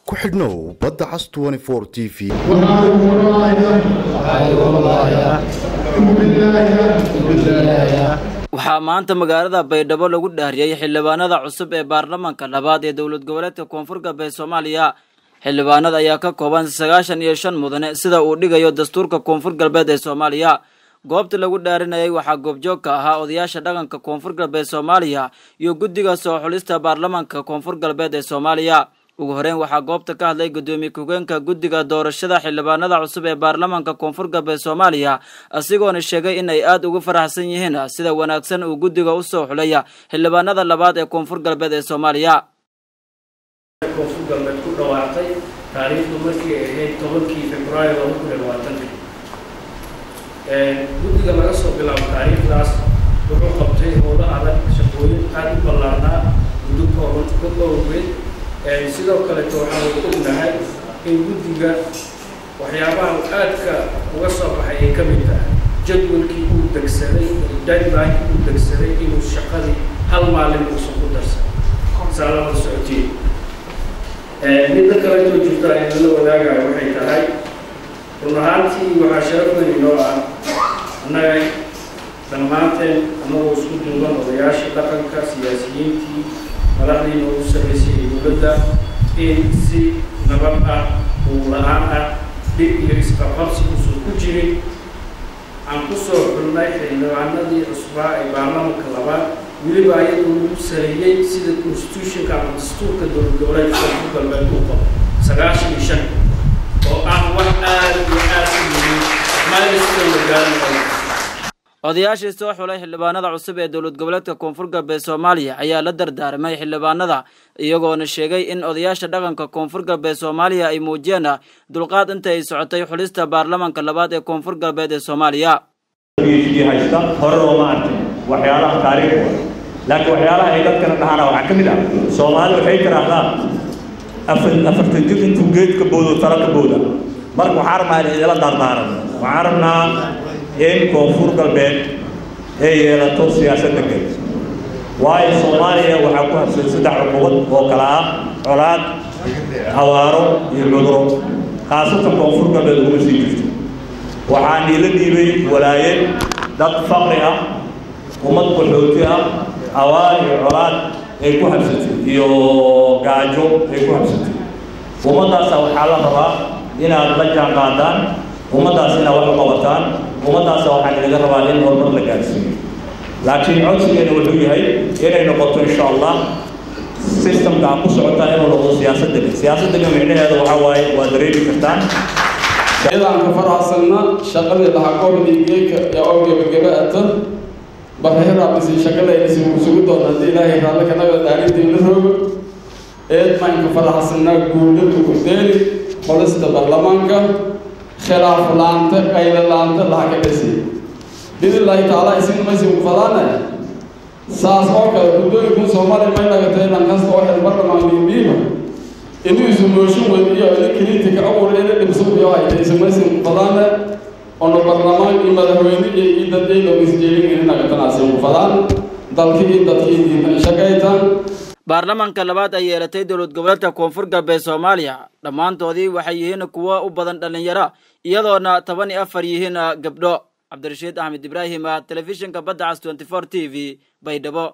ku xidhnow badda cas t v waxaa maanta magaalada baydhabo lagu dhaariyey xildhibaanada cusub ee baarlamaanka labaad ee dowlad goboleedka koonfur galbeed soomaaliya xildhibaanada ayaa ka kooban sagaashan iyo shan mudane sida uu dhigayo dastuurka koonfur galbeed ee soomaaliya goobta lagu dhaarinayay waxaa goobjoog ka ahaa odayaasha dhaqanka koonfur galbeed soomaaliya iyo guddiga soo xulista baarlamaanka koonfur galbeed ee soomaaliya ugu horeyn waxaa goobta ka hadlay guddoomiye ku-geenka guddiga doorashada xildhibaanada cusub ee baarlamaanka koonfur galbeed soomaaliya asigoona sheegay in ay aada ugu faraxsan yihiin sida wanaagsan uu guddiga usoo xulaya xildhibaanada labaad ee koonfur galbeed ee soomaaliya koonfur galbeed ku dhawaaqtay taariikhdu markii ay ahayd tobankii februaayo laba kun iyo labaatanka guddiga laga soo bilaabo taariikhdaas wuxuu qabtay howlo adag shaqooyin aada u ballaarnaa muddo kooban ka koogeed sidoo kaleeto waxaanu ognahay in guddiga waxyaabaha aadka uga soo baxay ay ka mid tahay jadwalkii uu degsaday deadline uu degsaday inuu shaqadii hal maalin uusan ku darsan saa lama socotiin midda kaleetoo jirta aynala wadaagayo waxay tahay run ahaantii waxaa sharaf weyn inoo ah annaga dhammaanteen annagoo isku duuban odayaashii dhaqanka siyaasiyiintii madaxdii noogu sarraysay ee dowladda in si nabad ah uu la-aan ah dhib iyo isqaqabsi uusan ku jirin aan kusoo xulnay xildhibaanadii cusbaa ee baarlamanka labaad weliba ayadoo lagu saleeyey sida constitutionka ama dastuurka dowlad goboleedka koonfur galbeed uu qabo sagaashan iyo shan oo ah wax aada iyo aada u muhiim maaliska magaalada odayaashii soo xulay xildhibaanada cusub ee dowlad goboleedka koonfur galbeed soomaaliya ayaa la dardaarmay xildhibaanada iyagoona sheegay in odayaasha dhaqanka koonfur galbeed soomaaliya ay muujiyeen dulqaad inta ay socotay xulista baarlamaanka labaad ee koonfur galbeed ee soomaaliya haysta hore looma arkin waxyaalaha taariikhda laakiin waxyaalaha ay dadkana dhahaana waxaa ka mid ah soomaali waxay tiraahdaa afartan jir intuu geed ka boodo talo ka booda marka waxaa rabnaa in idila dardaaran waxaan rabnaa in koonfur galbeed ay yeelato siyaasad degan waayo soomaaliya waxaa ku habsan saddex cuqubad oo kale ah colaad awaaro iyo cuduro khaasatan koonfur galbeed uguma sii jirto waxaa niila dhiibay walaayad dad faqri ah ummad qaxooti ah awaar iyo colaad ay ku habsatay iyo gaajo ay ku habsatay ummaddaasa waxaa la rabaa inaad la jaan qaadaan ummaddaas inaad wax u qabataan ummaddaasa waxaa inaga rabaa in horumar la gaarsiiyo laakiin codsigeena wuxuu yahay inay noqoto insha allah systemka aad ku socotaa inuu noqdo siyaasad degan siyaasad degan micnaheeda waxaa waaye waa dareemi kartaan iyadaan ka faraxsanna shaqadii lahaa gobolii geeka ee oo gebagaba-ata barreeraabisi shaqadaysi kusugu doona haddii ilaahay raalle kanaga dhaarintiina roogo eed maan ka faraxsanaa guulada gudeeli qolista baarlamaanka khilaaf laanta qayla laanta laha ka dhasi bidillaahi tacaala isin maysi ku fadaane saas oo kale guddooyinkun soomaaliya may nagatay dhankasta oo xil barlamaandiibiiba inuu isu mooshin weydiyo ila kriitika awur ila dhibsubiyo ay ismaysin fadaan ono barlamaan iyo madaxweyne iyo ii dad ay loo isjeelin in nagatanaasi ku fadaan dalkii iyo dadkii diinta shaqaytaan baarlamaanka labaad ay yeelatay dowlad goboleedka koonfur galbeed soomaaliya dhammaantoodii waxay yihiin kuwo u badan dhallinyaro iyadoona toban iyo afar yihiin gabdho cabdirashiid axmed ibraahim telefishinka badda cas twenty four t v baydhabo